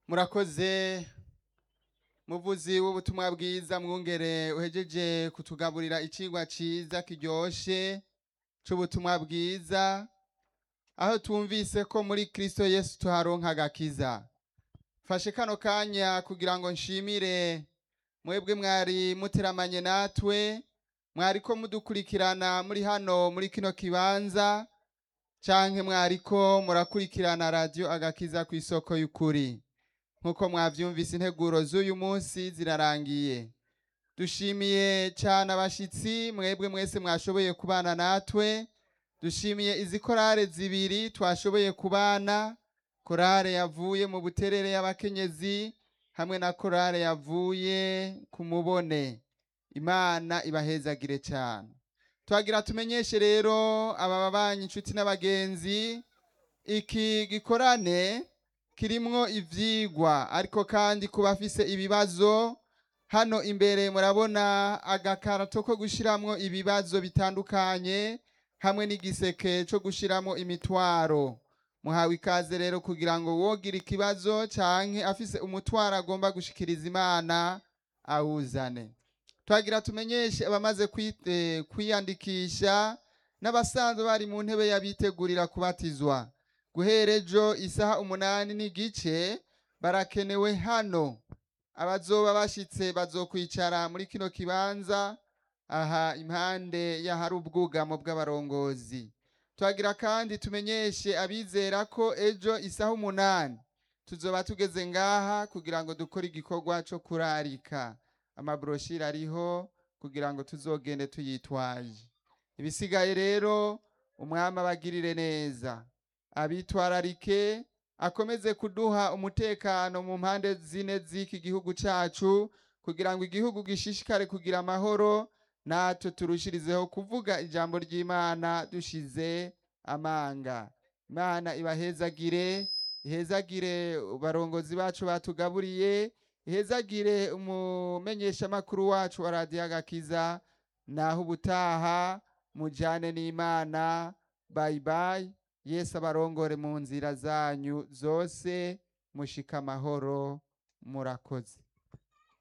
murakoze muvuzi w'ubutumwa bwiza mwungere uhejeje kutugaburira icigwa ciza kiryoshe c'ubutumwa bwiza aho twumvise ko muri kristo yesu tuharonka agakiza fashe kano kanya kugira ngo nshimire mwebwe mwari muteramanye natwe mwariko mudukurikirana muri hano muri kino kibanza canke mwariko murakurikirana radiyo agakiza ku isoko y'ukuri nk'uko mwavyumvise integuro z'uyu munsi zirarangiye dushimiye cyane abashitsi mwebwe mwese mwashoboye kubana natwe dushimiye izi korale zibiri twashoboye kubana korale yavuye mu buterere y'abakenyezi hamwe na korale yavuye ku mubone imana ibahezagire cyane twagira tumenyeshe rero aba babanyi inshuti n'abagenzi iki gikorane kirimwo ivyigwa ariko kandi ku bafise ibibazo hano imbere murabona agakarato ko gushiramwo ibibazo bitandukanye hamwe n'igiseke co gushiramwo imitwaro muhawe ikaze rero kugira ngo wogira ikibazo canke afise umutwaro agomba gushikiriza imana awuzane twagira tumenyeshe abamaze kwi- eh, kwiyandikisha n'abasanzwe bari mu ntebe y'abitegurira kubatizwa guhera ejo isaha umunani n'igice barakenewe hano abazoba bashitse bazokwicara muri kino kibanza aha impande y'ahari ubwugamo bw'abarongozi twagira kandi tumenyeshe abizera ko ejo isaha umunani tuzoba tugeze ngaha kugira ngo dukore igikorwa co kurarika amabroshire ariho kugira ngo tuzogende tuyitwaje ibisigaye rero umwami abagirire neza abitwararike akomeze kuduha umutekano mu mpande zine z'iki gihugu cacu kugira ngo igihugu gishishikare kugira amahoro natwe turushirizeho kuvuga ijambo ry'imana dushize amanga imana ibahezagire ihezagire barongozi bacu batugaburiye ihezagire umumenyeshamakuru wacu wa radiyo agakiza naho ubutaha mujane n'imana bayibayi yesu abarongore mu nzira zanyu zose mushika amahoro murakoze